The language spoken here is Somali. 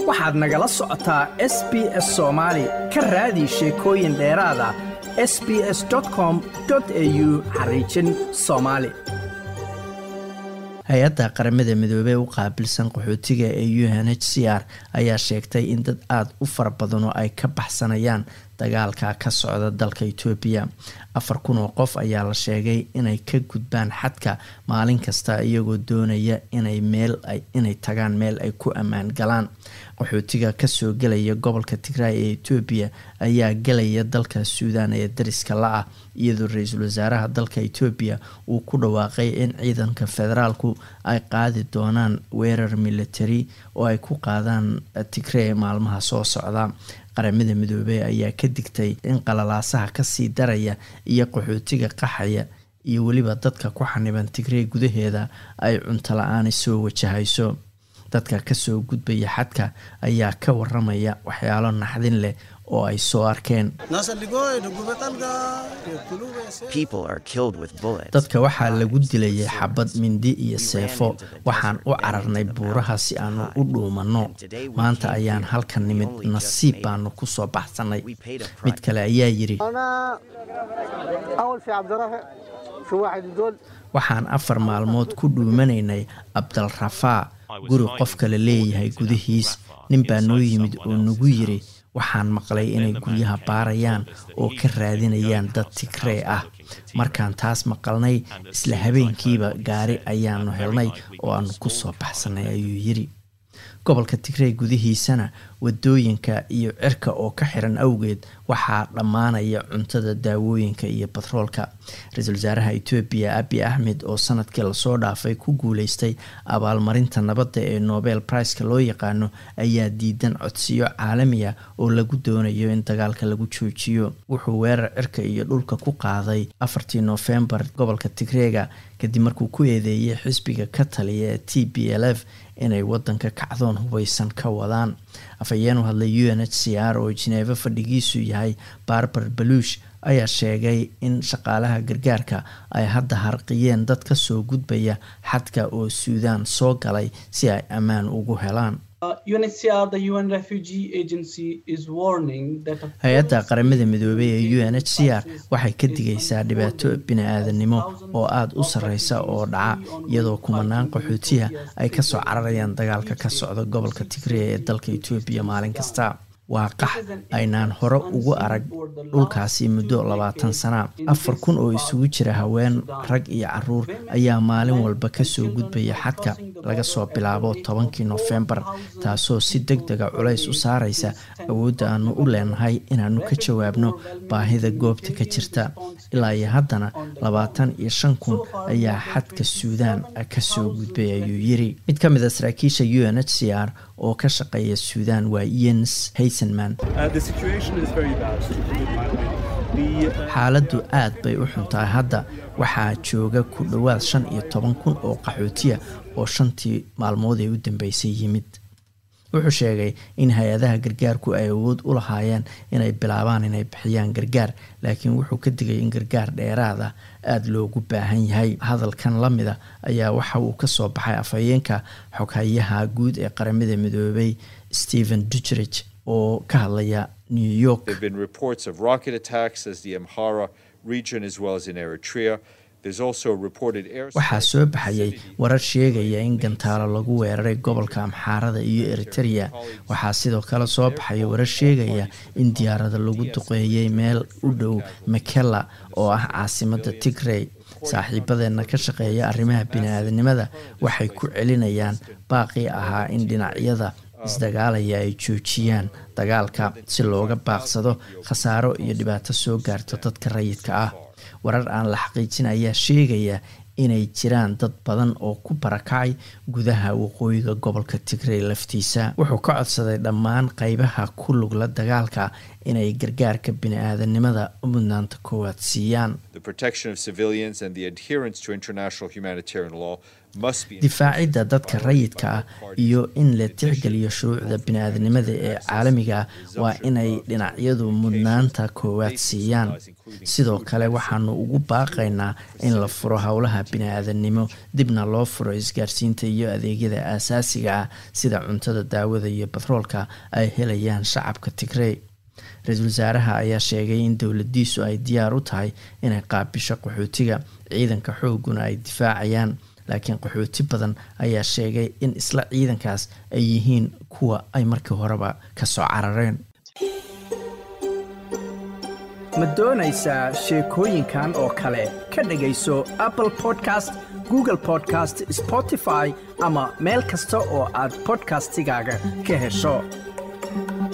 waxaad nagala socotaa s b s soomaali ka raadi sheekooyin dheeraada s b s com au xariijin soomaali hay-adda qaramada midoobey u qaabilsan qaxootiga ee u n h c r ayaa sheegtay in dad aada u fara badan oo ay ka baxsanayaan dagaalka ka socda dalka etoobiya afar kun oo qof ayaa la sheegay inay ka gudbaan xadka maalin kasta iyagoo doonaya inay meel inay tagaan meel ay ku ammaan galaan qaxootiga kasoo gelaya gobolka tigraay ee etoobiya ayaa gelaya dalka suudan ee dariska la-ah iyadoo ra-iisul wasaaraha dalka etoobiya uu ku dhawaaqay in ciidanka federaalku ay qaadi doonaan weerar military oo ay ku qaadaan tigree maalmaha soo socda qaramada midoobey ayaa ka digtay in qalalaasaha kasii daraya iyo qaxootiga qaxaya iyo weliba dadka ku xaniban tigree gudaheeda ay cunto la-aani soo wajahayso dadka kasoo gudbaya xadka ayaa ka waramaya waxyaalo naxdin leh oo ay soo arkeen dadka waxaa lagu dilayay xabad mindi iyo seefo waxaan u cararnay buuraha si aanu u dhuumanno maanta ayaan halka nimid nasiib baanu ku soo baxsanay mid kale ayaa yidhi waxaan afar maalmood ku dhuumanaynay abdalrafaa guri qof kale leeyahay gudihiis nin baa noo yimid oo nagu yiri waxaan maqlay inay guryaha baarayaan oo ka raadinayaan dad tigree ah markaan taas maqalnay isla habeenkiiba gaari ayaanu helnay oo aanu ku soo baxsanay ayuu yiri gobolka tigree gudihiisana wadooyinka iyo cirka oo ka xiran awgeed waxaa dhammaanaya cuntada daawooyinka iyo batroolka ra-iisul wasaaraha etoobiya abi axmed oo sanadkii lasoo dhaafay ku guuleystay abaalmarinta nabadda ee nobel priceka loo yaqaano ayaa diidan codsiyo caalamiya oo lagu doonayo in dagaalka lagu joojiyo wuxuu weerar cirka iyo dhulka ku qaaday afartii noofembar gobolka tigreega kadib markuu ku eedeeyay xisbiga ka taliya ee t b l f inay wadanka kacdoon hubeysan ka wadaan afhayeen u hadlay u n h c r oo jineefo fadhigiisu yahay barbar baluush ayaa sheegay in shaqaalaha gargaarka ay hadda harqiyeen dad ka soo gudbaya xadka oo suudaan soo galay si ay ammaan ugu helaan hay-adda qaramada midoobey ee u n h c r waxay ka digaysaa dhibaato bini-aadanimo oo aada u sarreysa oo dhaca iyadoo kumanaan qaxootiya ay kasoo cararayaan dagaalka ka socda gobolka tigreya ee dalka etoobiya maalin kasta waa qax aynaan hore ugu arag dhulkaasi muddo labaatan sana afar kun oo isugu jira haween rag iyo caruur ayaa maalin walba kasoo gudbaya xadka laga soo bilaabo tobankii nofembar taasoo si deg dega culays u saareysa awoodda aanu u leenahay inaanu ka jawaabno baahida goobta ka jirta ilaa iyo haddana labaatan iyo shan kun ayaa xadka suudaan kasoo gudbay ayuu yiri mid ka mid a saraakiisha u n h c r oo ka shaqeeya suudaan waa yens haysenman xaaladdu aad bay u xuntahay hadda waxaa jooga ku dhowaad shan iyo toban kun oo qaxootiya oo shantii maalmood ee u dambeysay yimid wuxuu sheegay in hay-adaha gargaarku ay awood u lahaayeen inay bilaabaan inay bixiyaan gargaar laakiin wuxuu ka digay in gargaar dheeraad ah aada loogu baahan yahay hadalkan la mida ayaa waxa uu kasoo baxay afhayeenka xoghayaha guud ee qaramada midoobay stephen dujerich oo ka hadlaya new york waxaa soo baxayay warar sheegaya in gantaalo lagu weeraray gobolka amxaarada iyo eritereya waxaa sidoo kale soo baxaya warar sheegaya in diyaarada lagu duqeeyay meel u dhow makela oo ah caasimada tigrey saaxiibadeena ka shaqeeya arrimaha bini-aadanimada waxay ku celinayaan baaqii ahaa in dhinacyada isdagaalaya ay joojiyaan dagaalka si looga baaqsado khasaaro iyo dhibaato soo gaarto dadka rayidka ah warar aan la xaqiijin ayaa sheegaya inay jiraan dad badan oo ku barakacay gudaha waqooyiga gobolka tigrey laftiisa wuxuu ka codsaday dhammaan qeybaha ku lugla dagaalka inay gargaarka bini-aadanimada mudnaanta koowaad siiyaan difaacidda dadka rayidka ah iyo in la tixgeliyo shuruucda bini-aadnimada ee caalamiga ah waa inay dhinacyadu mudnaanta koowaad siiyaan sidoo kale waxaanu ugu baaqaynaa in la furo howlaha bini-aadannimo dibna loo furo isgaarsiinta iyo adeegyada aasaasiga ah sida cuntada daawada iyo batroolka ay helayaan shacabka tigrey ra-iisul wasaaraha ayaa sheegay in dowladiisu ay diyaar u tahay inay qaabisho qaxootiga ciidanka xooguna ay difaacayaan laakiin qaxooti badan ayaa sheegay in isla ciidankaas ay yihiin kuwa ay markii horeba ka soo carareen ma doonaysaa sheekooyinkan oo kale ka dhegayso apple podcast google podcast spotify ama meel kasta oo aad bodkastigaaga ka hesho